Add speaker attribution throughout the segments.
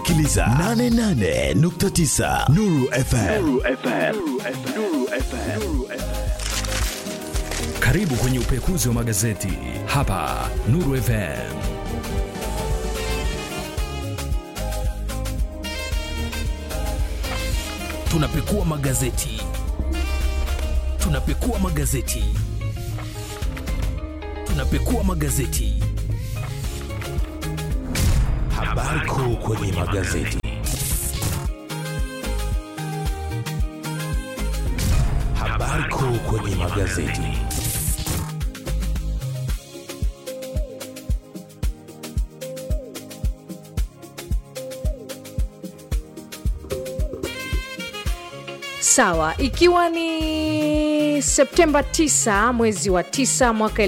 Speaker 1: Sikiliza 88.9 Nuru FM.
Speaker 2: Karibu kwenye upekuzi wa magazeti hapa Nuru FM. Tunapekua magazeti, tunapekua magazeti, tunapekua magazeti.
Speaker 1: Habari kuu kwenye magazeti. Habari kuu kwenye magazeti.
Speaker 3: Sawa, ikiwa ni Septemba 9 mwezi wa 9 mwaka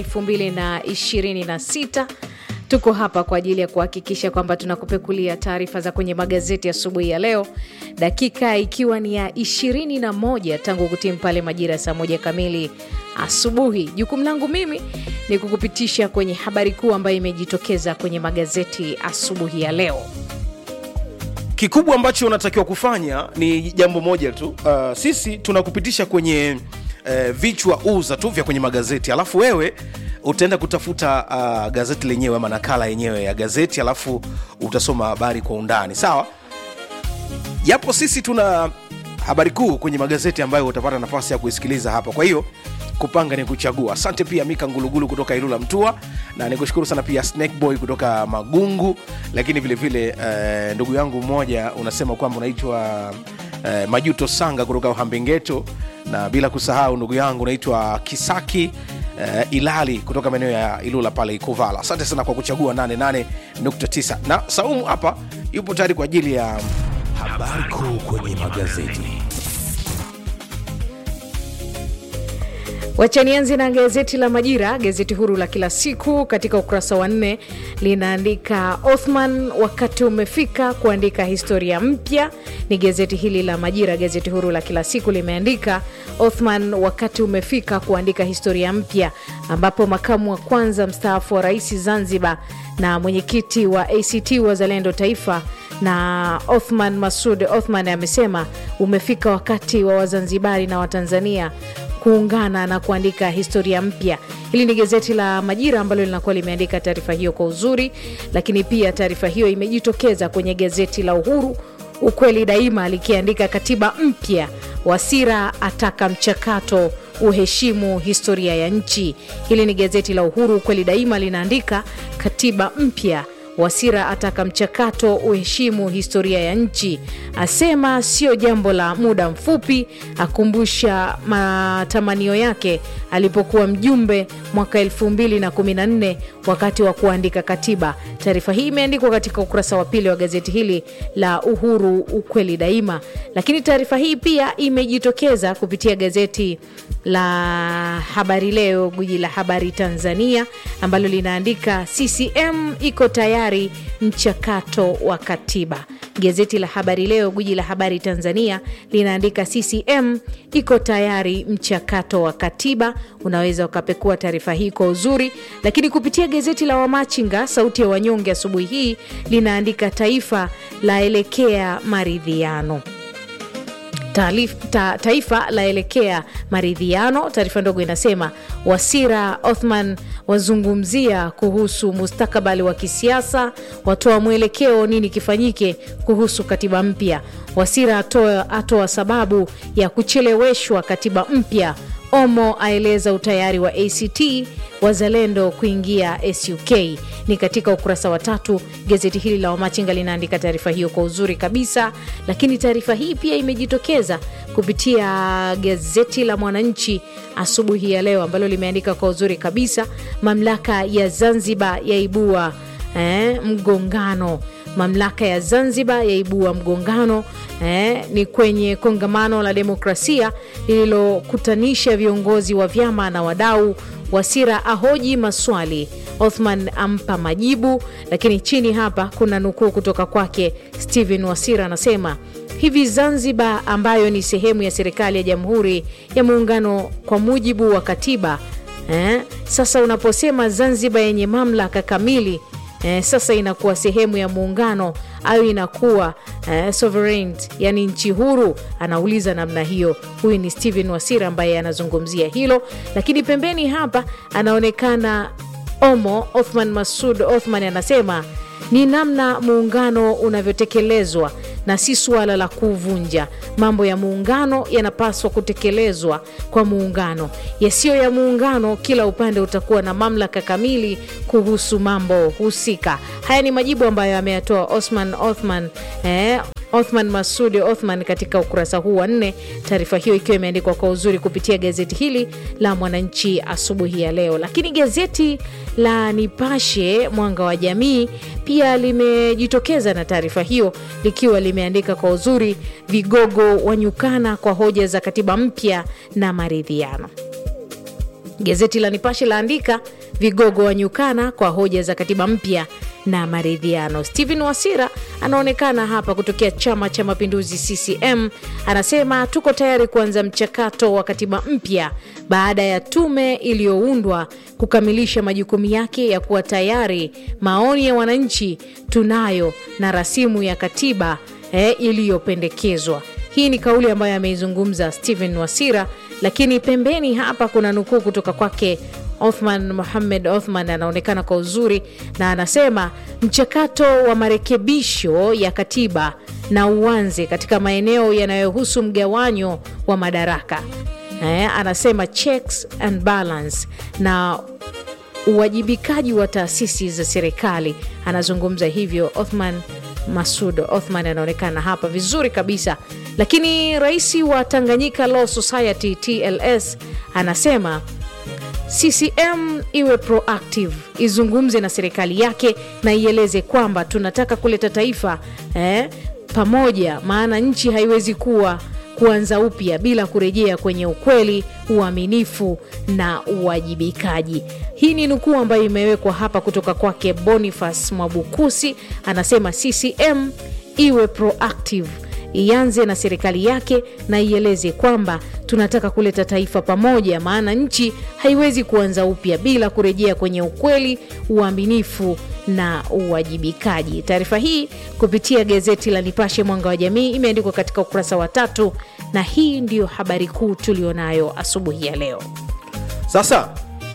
Speaker 3: 2026 tuko hapa kwa ajili ya kuhakikisha kwamba tunakupekulia taarifa za kwenye magazeti asubuhi ya, ya leo, dakika ikiwa ni ya 21 tangu kutimu pale majira ya saa moja kamili asubuhi. Jukumu langu mimi ni kukupitisha kwenye habari kuu ambayo imejitokeza kwenye magazeti asubuhi ya leo.
Speaker 4: kikubwa ambacho unatakiwa kufanya ni jambo moja tu uh, sisi tunakupitisha kwenye uh, vichwa uza tu vya kwenye magazeti alafu wewe utaenda kutafuta uh, gazeti lenyewe ama nakala yenyewe ya gazeti alafu utasoma habari kwa undani sawa japo sisi tuna habari kuu kwenye magazeti ambayo utapata nafasi ya kuisikiliza hapa kwa hiyo kupanga ni kuchagua asante pia mika ngulugulu kutoka ilula mtua na nikushukuru sana pia snake boy kutoka magungu lakini vile vile uh, ndugu yangu mmoja unasema kwamba unaitwa uh, majuto sanga kutoka uhambengeto na bila kusahau ndugu yangu unaitwa kisaki uh, ilali kutoka maeneo ya ilula pale ikovala asante sana kwa kuchagua 88.9 na saumu hapa yupo tayari kwa ajili ya
Speaker 1: Habari kuu kwenye magazeti.
Speaker 3: Wachanianzi na gazeti la Majira, gazeti huru la kila siku. Katika ukurasa wa nne linaandika Othman, wakati umefika kuandika historia mpya. Ni gazeti hili la Majira, gazeti huru la kila siku limeandika Othman, wakati umefika kuandika historia mpya, ambapo makamu wa kwanza mstaafu wa rais Zanzibar na mwenyekiti wa ACT Wazalendo Taifa na Othman Masud Othman amesema umefika wakati wa Wazanzibari na Watanzania kuungana na kuandika historia mpya. Hili ni gazeti la Majira ambalo linakuwa limeandika taarifa hiyo kwa uzuri, lakini pia taarifa hiyo imejitokeza kwenye gazeti la Uhuru Ukweli Daima likiandika katiba mpya, Wasira ataka mchakato uheshimu historia ya nchi. Hili ni gazeti la Uhuru Ukweli Daima linaandika katiba mpya Wasira ataka mchakato uheshimu historia ya nchi, asema sio jambo la muda mfupi, akumbusha matamanio yake alipokuwa mjumbe mwaka 2014 wakati wa kuandika katiba. Taarifa hii imeandikwa katika ukurasa wa pili wa gazeti hili la Uhuru Ukweli Daima, lakini taarifa hii pia imejitokeza kupitia gazeti la Habari Leo, gwiji la habari Tanzania, ambalo linaandika CCM iko tayari mchakato wa katiba. Gazeti la Habari Leo, gwiji la habari Tanzania, linaandika CCM iko tayari mchakato wa katiba. Unaweza ukapekua taarifa hii kwa uzuri, lakini kupitia gazeti la Wamachinga, sauti ya wanyonge, asubuhi hii linaandika taifa laelekea maridhiano Taalif, ta, taifa laelekea maridhiano. Taarifa ndogo inasema Wasira Othman wazungumzia kuhusu mustakabali wa kisiasa, watoa mwelekeo nini kifanyike kuhusu katiba mpya. Wasira atoa, atoa sababu ya kucheleweshwa katiba mpya. Omo aeleza utayari wa ACT Wazalendo kuingia SUK. Ni katika ukurasa wa tatu. Gazeti hili la Wamachinga linaandika taarifa hiyo kwa uzuri kabisa, lakini taarifa hii pia imejitokeza kupitia gazeti la Mwananchi asubuhi ya leo ambalo limeandika kwa uzuri kabisa, mamlaka ya Zanzibar yaibua eh, mgongano mamlaka ya Zanzibar yaibua mgongano eh, ni kwenye kongamano la demokrasia lililokutanisha viongozi wa vyama na wadau. Wasira ahoji maswali, Othman ampa majibu. Lakini chini hapa kuna nukuu kutoka kwake Stephen Wasira, anasema hivi Zanzibar ambayo ni sehemu ya serikali ya Jamhuri ya Muungano kwa mujibu wa katiba eh, sasa unaposema Zanzibar yenye mamlaka kamili eh, sasa inakuwa sehemu ya muungano au inakuwa eh, sovereign, yani nchi huru? Anauliza namna hiyo. Huyu ni Steven Wasira ambaye anazungumzia hilo, lakini pembeni hapa anaonekana Omo Othman Masud Othman anasema ni namna muungano unavyotekelezwa na si suala la kuvunja. Mambo ya muungano yanapaswa kutekelezwa kwa muungano, yasiyo ya muungano, kila upande utakuwa na mamlaka kamili kuhusu mambo husika. Haya ni majibu ambayo ameyatoa Osman Othman eh, Othman Masudi Othman katika ukurasa huu wa nne, taarifa hiyo ikiwa imeandikwa kwa uzuri kupitia gazeti hili la Mwananchi asubuhi ya leo. Lakini gazeti la Nipashe Mwanga wa Jamii pia limejitokeza na taarifa hiyo likiwa limeandika kwa uzuri, vigogo wanyukana kwa hoja za katiba mpya na maridhiano. Gazeti la Nipashe laandika vigogo wanyukana kwa hoja za katiba mpya na maridhiano. Stephen Wasira anaonekana hapa kutokea Chama cha Mapinduzi CCM, anasema tuko tayari kuanza mchakato wa katiba mpya baada ya tume iliyoundwa kukamilisha majukumu yake ya kuwa tayari. Maoni ya wananchi tunayo na rasimu ya katiba eh, iliyopendekezwa. Hii ni kauli ambayo ameizungumza Stephen Wasira, lakini pembeni hapa kuna nukuu kutoka kwake Othman Mohamed Othman anaonekana kwa uzuri na anasema mchakato wa marekebisho ya katiba na uanze katika maeneo yanayohusu mgawanyo wa madaraka. Eh, anasema checks and balance na uwajibikaji wa taasisi za serikali. Anazungumza hivyo Othman Masud Othman anaonekana hapa vizuri kabisa, lakini rais wa Tanganyika Law Society TLS anasema CCM iwe proactive, izungumze na serikali yake na ieleze kwamba tunataka kuleta taifa eh, pamoja, maana nchi haiwezi kuwa kuanza upya bila kurejea kwenye ukweli, uaminifu na uwajibikaji. Hii ni nukuu ambayo imewekwa hapa kutoka kwake Boniface Mwabukusi, anasema CCM iwe proactive ianze na serikali yake na ieleze kwamba tunataka kuleta taifa pamoja, maana nchi haiwezi kuanza upya bila kurejea kwenye ukweli, uaminifu na uwajibikaji. Taarifa hii kupitia gazeti la Nipashe Mwanga wa Jamii imeandikwa katika ukurasa wa tatu, na hii ndiyo habari kuu tulionayo asubuhi ya leo.
Speaker 4: Sasa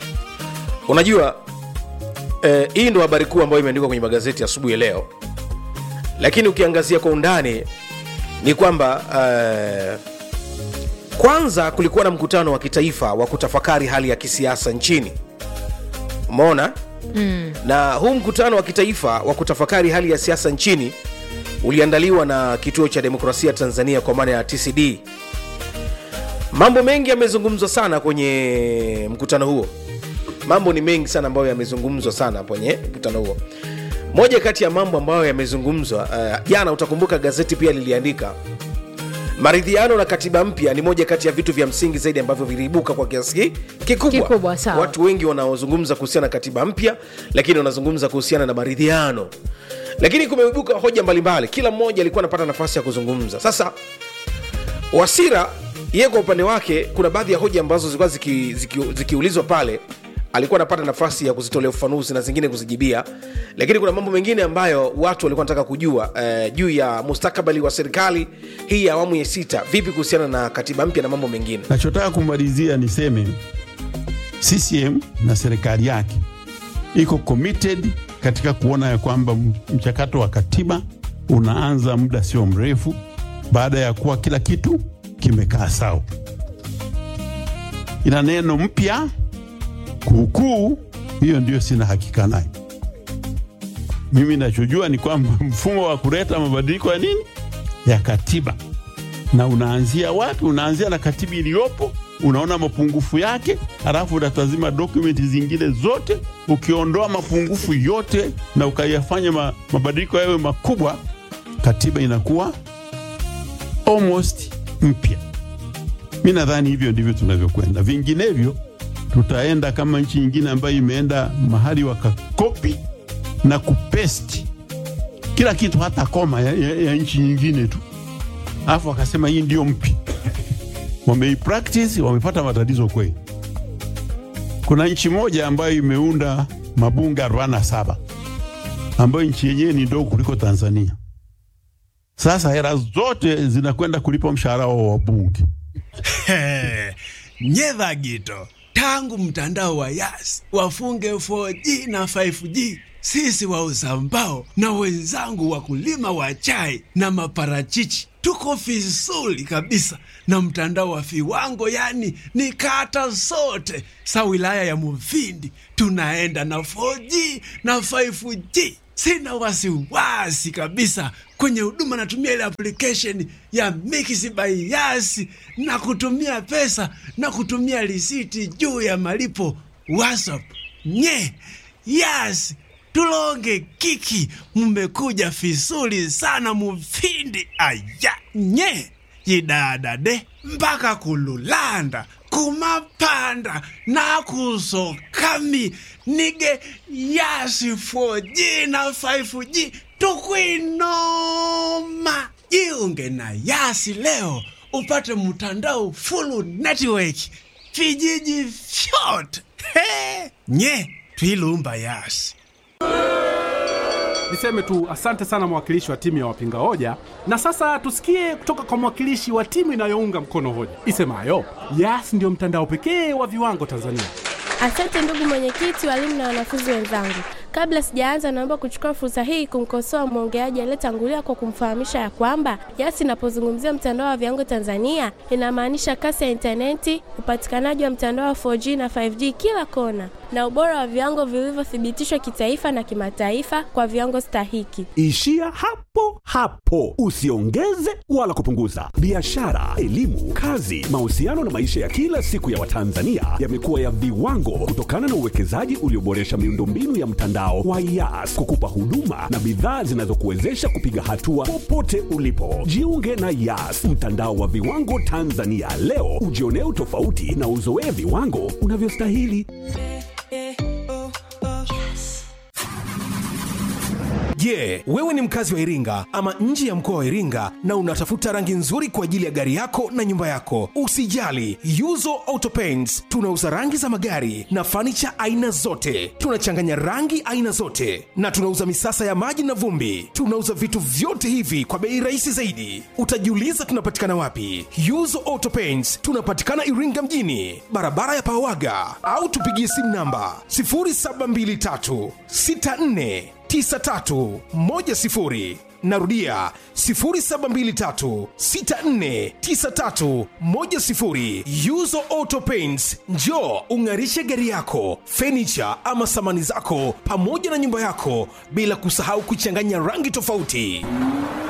Speaker 4: unajua eh, hii ndo habari kuu ambayo imeandikwa kwenye magazeti asubuhi ya leo, lakini ukiangazia kwa undani ni kwamba eh, kwanza kulikuwa na mkutano wa kitaifa wa kutafakari hali ya kisiasa nchini umeona mm. na huu mkutano wa kitaifa wa kutafakari hali ya siasa nchini uliandaliwa na kituo cha demokrasia tanzania kwa maana ya tcd mambo mengi yamezungumzwa sana kwenye mkutano huo mambo ni mengi sana ambayo yamezungumzwa sana kwenye mkutano huo moja kati ya mambo ambayo yamezungumzwa uh, jana utakumbuka gazeti pia liliandika maridhiano na katiba mpya ni moja kati ya vitu vya msingi zaidi ambavyo viliibuka kwa kiasi kikubwa,
Speaker 3: Kikubwa, sawa.
Speaker 4: watu wengi wanaozungumza kuhusiana na katiba mpya lakini wanazungumza kuhusiana na maridhiano lakini kumeibuka hoja mbalimbali kila mmoja alikuwa anapata nafasi ya kuzungumza sasa wasira yeye kwa upande wake kuna baadhi ya hoja ambazo zilikuwa zikiulizwa ziki, ziki zikiulizwa pale alikuwa anapata nafasi ya kuzitolea ufafanuzi na zingine kuzijibia lakini kuna mambo mengine ambayo watu walikuwa wanataka kujua eh, juu ya mustakabali wa serikali hii ya awamu ya sita vipi kuhusiana na katiba mpya na mambo mengine
Speaker 5: Nachotaka kumalizia niseme CCM na serikali yake iko committed katika kuona ya kwamba m- mchakato wa katiba unaanza muda sio mrefu baada ya kuwa kila kitu kimekaa sawa. Ina neno mpya kuukuu, hiyo ndio sina hakika nayo. Mimi nachojua ni kwamba mfumo wa kuleta mabadiliko ya nini ya katiba na unaanzia wapi? Unaanzia na katiba iliyopo, unaona mapungufu yake, halafu utatazima dokumenti zingine zote. Ukiondoa mapungufu yote na ukayafanya ma, mabadiliko yawe makubwa, katiba inakuwa almost mpya. Mi nadhani hivyo ndivyo tunavyokwenda, vinginevyo tutaenda kama nchi nyingine ambayo imeenda mahali wakakopi na kupesti kila kitu, hata koma ya, ya, ya nchi nyingine tu alafu wakasema hii ndio mpya. Wameipractice, wamepata matatizo kweli. Kuna nchi moja ambayo imeunda mabunge 47 ambayo nchi yenyewe ni ndogo kuliko Tanzania, Sasa hela zote zinakwenda kulipa mshahara wa wabunge.
Speaker 6: nyeva gito tangu mtandao wa yas wafunge 4G na 5G sisi wauza mbao na wenzangu wakulima wa chai na maparachichi tuko vizuri kabisa na mtandao wa viwango, yani ni kata zote sa wilaya ya Mufindi tunaenda na 4G na 5G. Sina wasiwasi kabisa kwenye huduma, natumia ile application ya Mix by Yas na kutumia pesa na kutumia risiti juu ya malipo WhatsApp. Nye Yas tulonge kiki, mmekuja vizuri sana Mufindi. Aya nye yidadade mpaka kululanda kumapanda nakusokami nige yasi 4G na 5G tukwinoma jiunge na yasi leo upate mtandao full network vijiji vyote He! nye twilumba yasi
Speaker 7: Niseme tu asante sana mwakilishi wa timu ya wapinga hoja, na sasa tusikie kutoka kwa mwakilishi wa timu inayounga mkono hoja isemayo Yas ndio mtandao pekee wa viwango Tanzania.
Speaker 8: Asante ndugu mwenyekiti, walimu na wanafunzi wenzangu. Kabla sijaanza, naomba kuchukua fursa hii kumkosoa mwongeaji aliyetangulia kwa kumfahamisha ya kwamba Yas inapozungumzia mtandao wa viwango Tanzania inamaanisha kasi ya intaneti, upatikanaji wa mtandao wa 4G na 5G kila kona, na ubora wa viwango vilivyothibitishwa kitaifa na kimataifa kwa viwango stahiki.
Speaker 9: Ishia hapo hapo, usiongeze wala kupunguza. Biashara, elimu, kazi, mahusiano na maisha ya kila siku ya Watanzania yamekuwa ya viwango kutokana na uwekezaji ulioboresha miundombinu ya mtandao wa Yas kukupa huduma na bidhaa zinazokuwezesha kupiga hatua popote ulipo. Jiunge na Yas, mtandao wa viwango Tanzania leo, ujionee utofauti na uzoee viwango unavyostahili.
Speaker 1: Je, wewe ni mkazi wa Iringa ama nje ya mkoa wa Iringa na unatafuta rangi nzuri kwa ajili ya gari yako na nyumba yako? Usijali, Yuzo Auto Paints tunauza rangi za magari na fanicha aina zote. Tunachanganya rangi aina zote na tunauza misasa ya maji na vumbi. Tunauza vitu vyote hivi kwa bei rahisi zaidi. Utajiuliza tunapatikana wapi? Yuzo Auto Paints tunapatikana Iringa mjini, barabara ya Pawaga, au tupigie simu namba 0723 64 9310 narudia 0723649310 yuzo auto paints njo ung'arishe gari yako fenicha ama samani zako pamoja na nyumba yako bila kusahau kuchanganya rangi tofauti